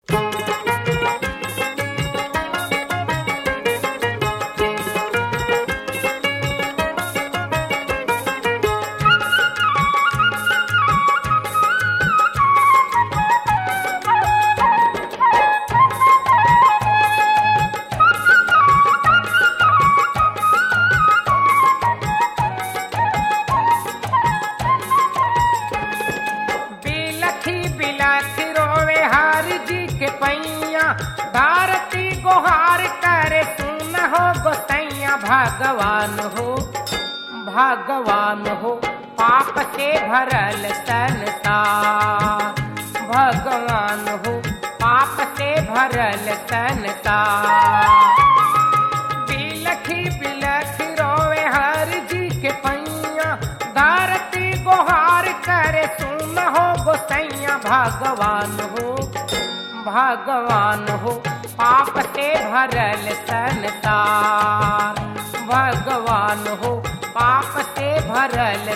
के पैया भारती गोहार करे सुन हो गोसैया भगवान हो भगवान हो पाप से भरल संसार भगवान हो पाप से भरल संसार बिलखी बिलखी रोवे हर जी के पैया धरती गोहार करे सुन हो गोसैया भगवान हो भगवान हो पाप से भरल संसार भगवान हो पाप से भरल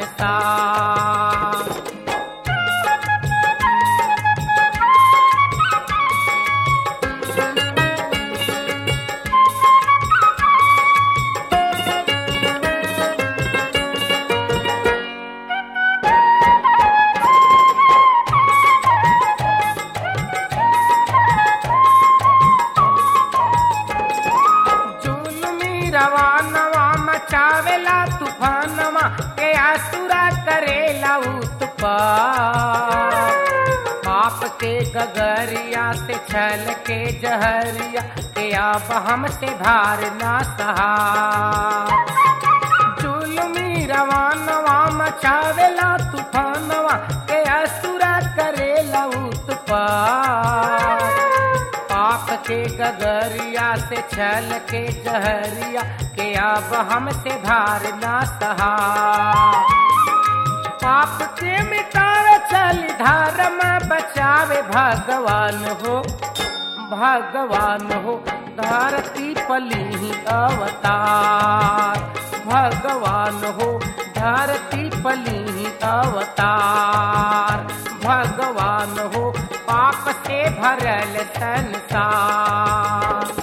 संसार जुलमी रवानवा मचावेला तूफानवा के आसुरा करेला उत्पात पाप के गगरिया से छल के जहरिया के आप हमसे भार ना सहा जुलमी रवानवा मचावेला तूफानवा के असुरा करेला उत्पात पाप के गगरिया से छल के जहरिया के अब हमसे भार ना सहा पाप के मिटावे चल धर्म बचावे भगवान हो भगवान हो धरती पली अवतार भगवान हो धरती पली अवतार भगवान हो पाप से भरल संसार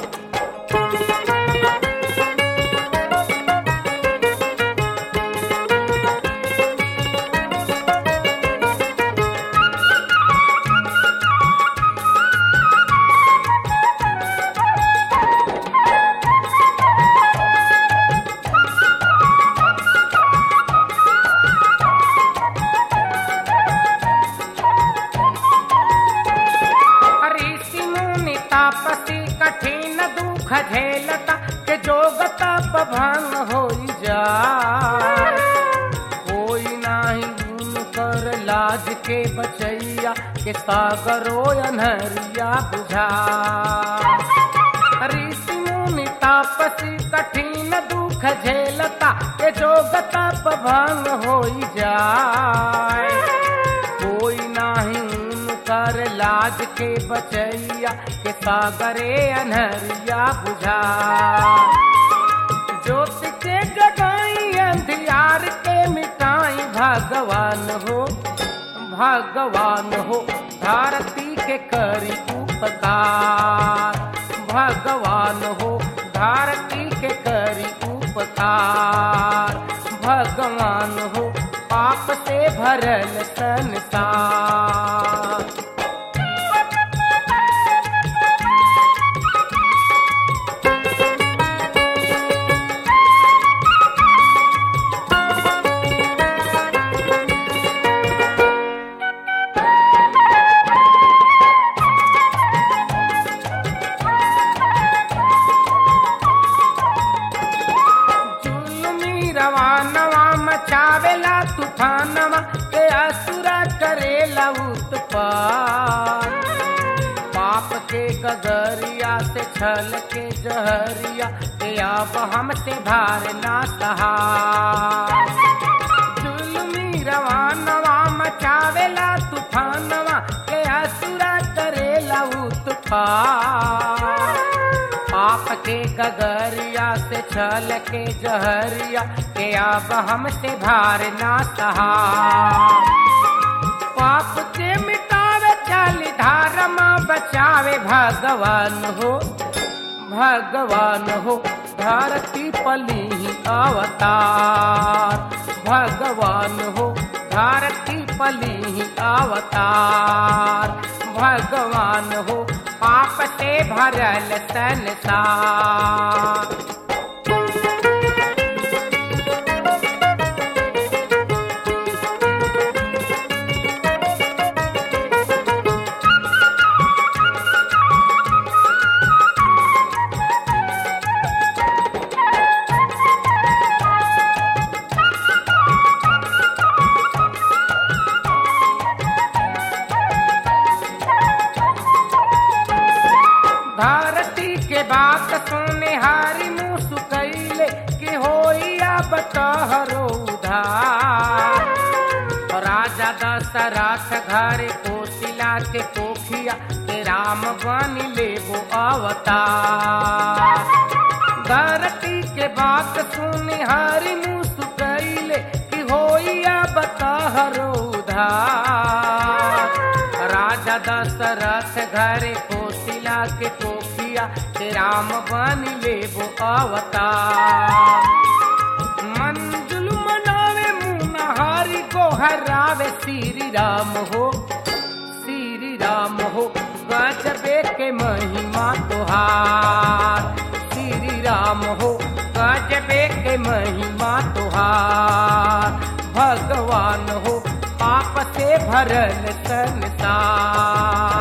ऋषि मुनि तापसी कठिन दुख झेलता के जोग तप भंग होई जाय कोई नाही गुण कर लाज के बचैया के सागरो अनहरिया बुझा ऋषि मुनि तापसी कठिन दुख झेलता के जोग तप भंग होई जाय कोई नाही कर लाज के बचैया के सागरे अनहरिया बुझा ज्योति के जगाई अंधियार के मिटाई भगवान हो भगवान हो धरती के करी उपकार भगवान हो धरती के करी उपकार भगवान हो पाप से भरल संसार जुलमी रवानवा मचावेला तूफानवा के असुरा करेला उत्पात पाप के गगरिया से छल के जहरिया के अब हमसे भार ना सहा जुलमी रवानवा मचावेला तूफानवा के असुरा करेला उत्पात पाप के गगरिया से छल के जहरिया के अब हमसे भार ना सहा पाप के मिटावे चल धर्म बच भगवान हो भगवान हो धरती पली अवतार भगवान हो धरती पली अवतार भगवान हो पाप से भरल संसार धरती के बात सुने हारी मुँह सुकैले कि होइया बतहरो उधार राजा दशरथ घर कोशिला के कोखिया के राम बन लेबो अवतार धरती के बात सुने हारी मुँह सुकैले कि होइया बतहरो उधार राजा दशरथ घर कोशिला के कोखिया के राम बन लेबो अवतार मंजुल मनावे मुनहारी को हरावे श्री राम हो श्री राम हो गजबे के महिमा तुहार श्री राम हो गजबे के महिमा तुहार भगवान हो पाप से भरल संसार